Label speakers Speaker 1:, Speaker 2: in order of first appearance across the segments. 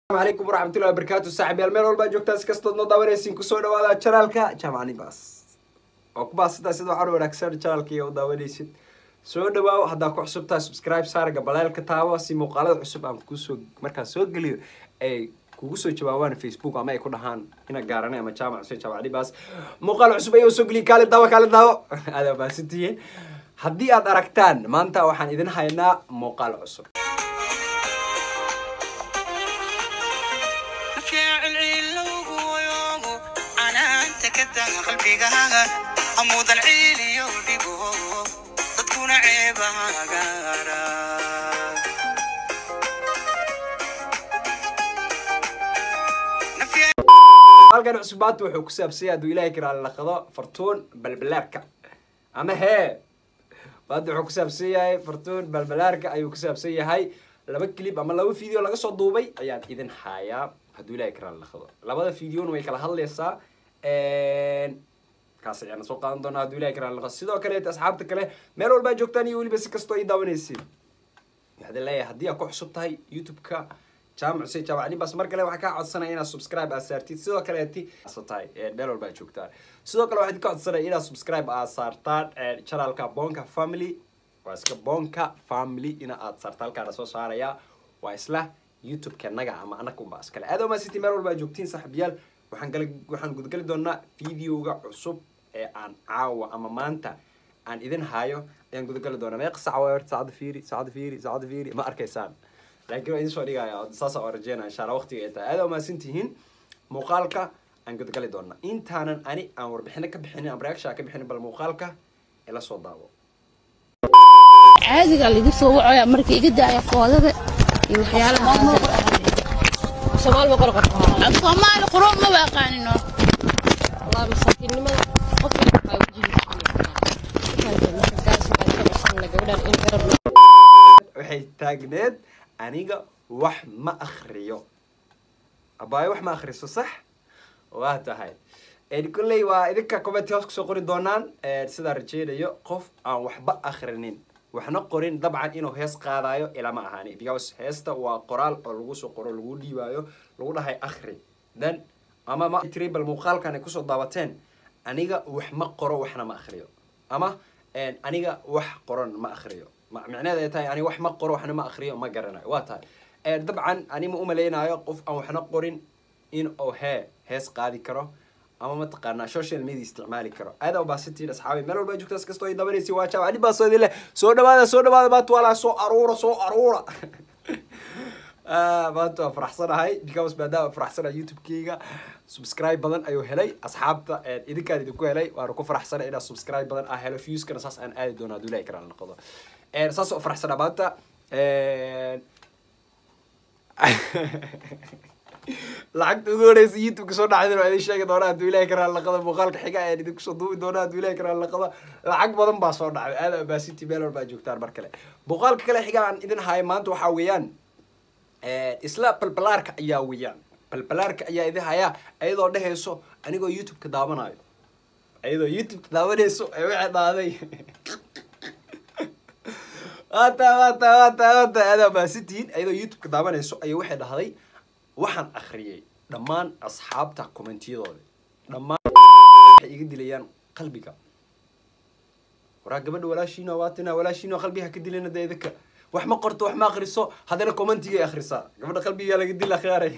Speaker 1: alaykum waraxmatullahi wabarakaatu saaxiibyaal meel walbaa joogtaa si kastood noo daawanaysiin kusoo dhawaada janaalka jamcani baas oo ku baasitaa sida waxaan wanaagsan janaalkii u daawanaysid soo dhawaaw haddaa ku cusubtahay subscribe saarga baleelka taabo si muuqaalada cusub aan kusoo markaan soo geliyo ay kugu soo jawaabaan facebook ama ay ku dhahaan ina gaaranay ama jaamac xuseen jaamacni baas muuqaal cusub ayuu soo geliya kaali daawo kaali daawo aada baasantihiin haddii aad aragtaan maanta waxaan idin haynaa muuqaal cusub
Speaker 2: qalbigaaga amuudan ciiliyo dhibo dadkuna ceebahagaara
Speaker 1: halkan cusbaanta wuxuu ku saabsanya hadduu ilahay karaali laqado fartuun balbalaarka ama hee maanta wuxuu ku saabsan yahay fartuun balbalaarka ayuu ku saabsan yahay laba clip ama laba video laga soo duubay ayaan idin hayaa hadduu ilahay karaali laqado labada videona way kala hadlaysaa kaas ayaana soo qaadan doonaa hadduu ilahay karaali laqado sidoo kaleeta asxaabta kale meel walbaa joogtaan iyo weliba si kastoo ii daawanaysiin waxaan leeyahay haddii aad ku cusub tahay youtube-ka jaamac xuseen jaamacni bas mar kale waxaan kaa codsanaya inaad subscribe aad saartid sidoo kaleeti tahay meel walba aad joogtaan sidoo kale waxaan ka codsanaya inaad subscribe aad saartaan channelka bonka family waa iska bonka family ina aad saarta halkaana soo saaraya waa isla youtube-ka naga ama anakunba iskale aad oma city meel walba aad joogtiin saaxiibayaal waxaan gala waxaan gudgali doonaa videoga cusub ee aan caawa ama maanta aan idin hayo ayaan gudagali doonaa meeqa sac waa horta saacada fiiri saacada fiiri saacada fiiri ma arkaysaan laakiin waa idin soo dhigaya saasa oo rajeynaya insha allah waqtiga ay tahay aada umahadsan tihiin muuqaalka aan gudagali doonaa intaanan ani aan warbixino ka bixinin ama reaction ka bixinin bal muuqaalka ila soo daawo
Speaker 3: caadiga lagu soo wacoya marka iga daaya foodada iyo waxyaalaha
Speaker 4: soomaali boqol qof
Speaker 3: af soomaali qurun ma waaqaanino
Speaker 4: allah masaakiinnimada qof walba waxaa wajihiisa gabadhan in garab
Speaker 1: waxay taagneed aniga wax ma akriyo abaayo wax ma akriso sax waa tahay kolley waa idinka commenti hoos kusoo qori doonaan sidaa rajeynayo qof aan waxba akrinin waxna qorin dabcan inuu hees qaadayo ilama ahaani because heesta waa qoraal oo lagu soo qoro lagu dhiibaayo lagu dhahay akri then ama ma tribal muuqaalkan ay kusoo daawateen aniga wax ma qoro waxna ma akriyo ama aniga wax qoran ma akriyo micneheed ay tahay ani wax ma qoro waxna ma akriyo ma garanayo waa tahay dabcan ani ma umaleynayo qof aan waxna qorin in uu hee hees qaadi karo ama mataqaanaa social media isticmaali karo aada ubaasantiin asxaabi meel walba joogtaas kastoo ay dabanaysi waa jaab ani baa soo idin leh soo dhawaada soo dhawaada maanta walaa soo aruura soo aruura maanta waa faraxsanahay because maadaama faraxsanahay youtube-keyga subscribe badan ayuu helay asxaabta idinkaan idinku helay waana ku faraxsanay inaa subscribe badan ah helo viewskana saas aan aadi doono hadduu ilahi karaan noqdo saas oo faraxsanaa maanta lacagta ugu horeysa youtube-ka soo dhacdin waa idin sheegi doonaa hadduu ilahi karaan laqado muuqaalka xiga ayaan idinku soo duubi doonaa hadduu ilahi karaan laqado lacag badan baa soo dhacday aada abaasinti meel walba joogtaan mar kale muuqaalka kale xiga aan idin hayo maanta waxaa weeyaan isla balbalaarka ayaa weeyaan balbalaarka ayaa idin hayaa iyadoo dhehayso anigoo youtube-ka daawanayo iyadoo youtube-ka daawanayso ee waxay dhaaday wata wata wata wata aada abaasintihiin iyadoo youtube-ka daawanayso ayay waxay dhahday waxaan akriyay dhammaan asxaabta commentiyadooda dhammaan waxay iga dilayaan qalbiga waraa gabadha walaashiina waatina walaashiina qalbiga ka dilina dee idinka wax ma qorto wax ma akriso haddana commentigay akrisaa gabadha qalbigaa laga dil akhyaaray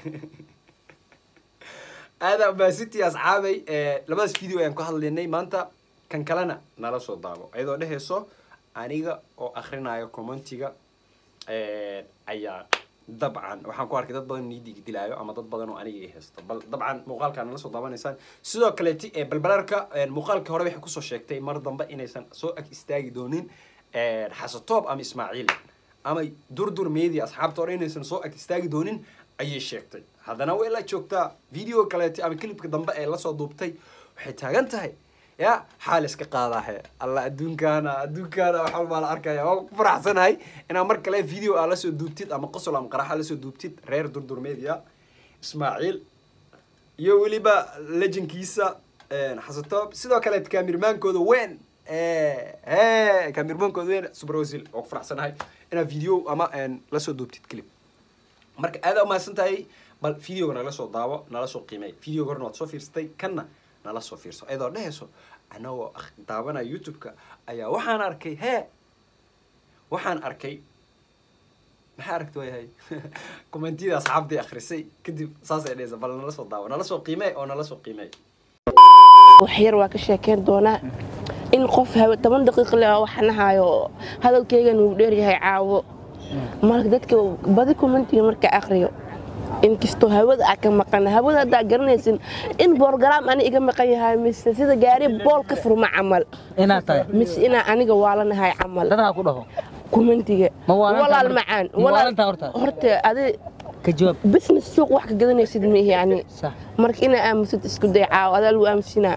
Speaker 1: aada baasintii asxaabay labadaas video ayaan ku hadlaynay maanta kan kalena nala soo daabo iyadoo dhehayso aniga oo akrinayo commentiga ayaa dabcan waxaan ku arkay dad badan niidiga dilaayo ama dad badan oo aniga i haysto bal dabcan muuqaalkaa nala soo daawanaysaan sidoo kaleeti balbalaarka muuqaalkii hore waxay kusoo sheegtay mar dambe inaysan soo ag istaagi doonin xasatoob ama ismaaciil ama durdur media asxaabta hore inaysan soo ag istaagi doonin ayay sheegtay haddana way la joogtaa video kaleeti ama clipka dambe ee lasoo duubtay waxay taagan tahay ya xaal iska qaadaahe alla adduunkaana adduunkaana waxaa baa la arkaya waa ku faraxsanahay inaa mar kale video aa lasoo duubtid ama qosol ama qaraxa lasoo duubtid reer durdur media ismaaciil iyo weliba lejankiisa xasatoob sidoo kale kaamirmaankooda weyn kaamirmaankooda weyn subrasil waa ku faraxsanahay inaa video ama lasoo duubtid clip marka aada umahadsan tahay bal videoga nala soo daawo nala soo qiimey videoga horna waad soo fiirsatay kanna nala soo fiirso ayadoo dhehayso anagoo ak- daawanaya youtube-ka ayaa waxaan arkay hee waxaan arkay maxaa aragti waayahay commentiyada asxaabtii akhrisay kadib saasay dhehaysa bal nala soo daawo nala soo qiimey oo nala soo qiimey
Speaker 5: wax yar waa ka sheekeyn doonaa in qof hawe toban daqiiq le waxanahayo hadalkeygan uu dheeryahay caawo marka dadka badi commentiga marka aqriyo inkastoo hawada aa ka maqan hawada haddaa garanaysin in borogaraam ani iga maqan yahay mise sida gaari bool ka furma camal
Speaker 6: inaad tahay
Speaker 5: mise inaa aniga waalanahay camal
Speaker 6: dadaha ku dhaho
Speaker 5: commentiga
Speaker 6: Ma waalantaa
Speaker 5: walaal
Speaker 6: horta?
Speaker 5: macaan
Speaker 6: Ma waalantaa horta?
Speaker 5: horta adi
Speaker 6: ka jawaab
Speaker 5: business suuq wax ka gadanaysid mihi yani
Speaker 6: sax
Speaker 5: marka inaa aamusid isku day caawo adaa lagu aamusinaa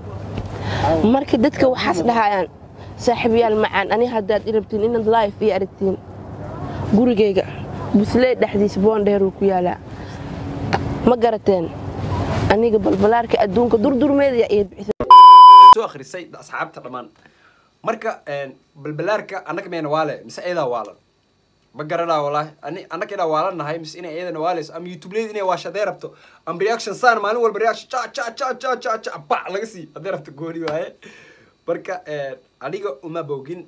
Speaker 5: marka dadka waxaas dhahayaan saaxiibayaal macaan ani haddaad i rabtiin inaad life iyo aragtiin gurigayga buslee dhexdiisa boondheeruu ku yaalaa ma garateen aniga balbalaarka adduunka durdurmeeda iyo bixisa
Speaker 1: soo akhrisay asxaabta dhammaan marka balbalaarka annaga meyna waale mise eedaa waalan ma garanaa walaahi ani annaga inaa waalannahay mise inay eedana waalayso ama youtubeleyda inay waashadee rabto ama reaction saan maalin walba reaction ca ca ca ca ca ca ba laga sii haddii rabto gooni waaye marka aniga uma bogin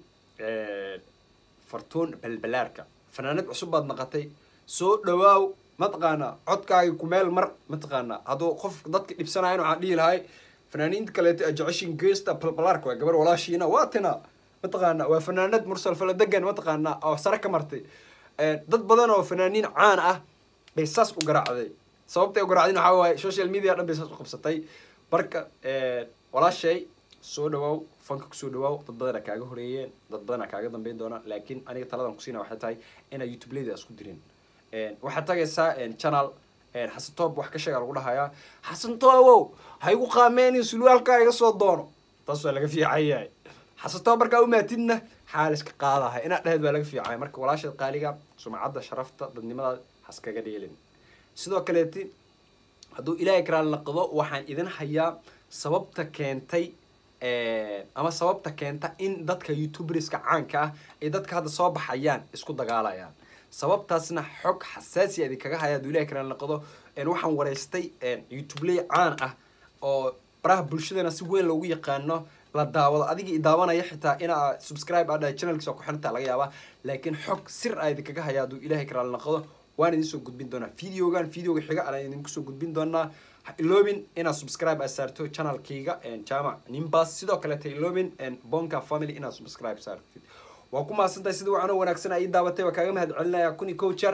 Speaker 1: fartuun balbalaarka fanaanad cusub baad naqatay soo dhawaaw mataqaanaa codkaagi ku meel mar mataqaanaa hadduu qof dadka dhibsanayan waxaan dhihi lahay fanaaniinta kaleeto ee jeceshin geesta balbalaarka waa gabar walaashiina waa tina mataqaana waa fanaanad mursal faladegan mataqaanaa oo sare ka martay dad badan oo fanaaniin caan ah bay saas u garaacday sababtay u garaacdin waxaa waaye social media dhan bay saas u qabsatay marka walaashay soo dhawaaw fanka kusoo dhawaaw dad badana kaaga horeeyeen dad badana kaaga dambeyn doonaan laakiin aniga taladan kusiina waxay tahay inaa youtube leyda isku dirin waxaad tagaysaa channel xasan toob wax ka sheega lagu dhahayaa xasan toobow ha igu qaameenin sulwaalkaa iga soo doono taas waa laga fiican yahay xasan toob markaa umaatidna xaaliska qaadaha inaad dhaheed waa laga fiican yahay marka walaasheed qaaliga sumcadda sharafta dadnimada haskaga dheelin sidoo kaleeti hadduu ilaahay karaal naqdo waxaan idin hayaa sababta keentay ama sababta keenta in dadka youtuberska caanka ah ay dadka hadda soo baxayaan isku dagaalayaan sababtaasna xog xasaasiya idinkaga haya hadduu ilahay karaal naqdo waxaan wareystay youtubeley caan ah oo baraha bulshadana si weyn loogu yaqaano la daawado adiga i daawanaya xitaa inaa subscribe aa dhahay channelkiisa ku xirantaa laga yaabaa laakiin xog sir a idinkaga haya hadduu ilaahay karaal naqdo waan idin soo gudbin doonaa videogan videoga xiga aan idinku soo gudbin doonaa ha iloobin inaad subscribe aad saarto channelkayga jaamac nimbas sidoo kaleeta iloobin bonka family inaad subscribe saartid waa ku mahadsantahay sida wacanoo wanaagsan ay daabatay waa kaaga mahad celinaya kun iyo kow jeer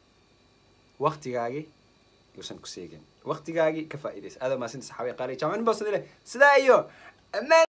Speaker 1: waktigaagi yuusan ku seegin waktigaagi ka faa'iidaysa aada mahadsantahay saxaabiya qaali jaamac nimbas sidaa iyo amaan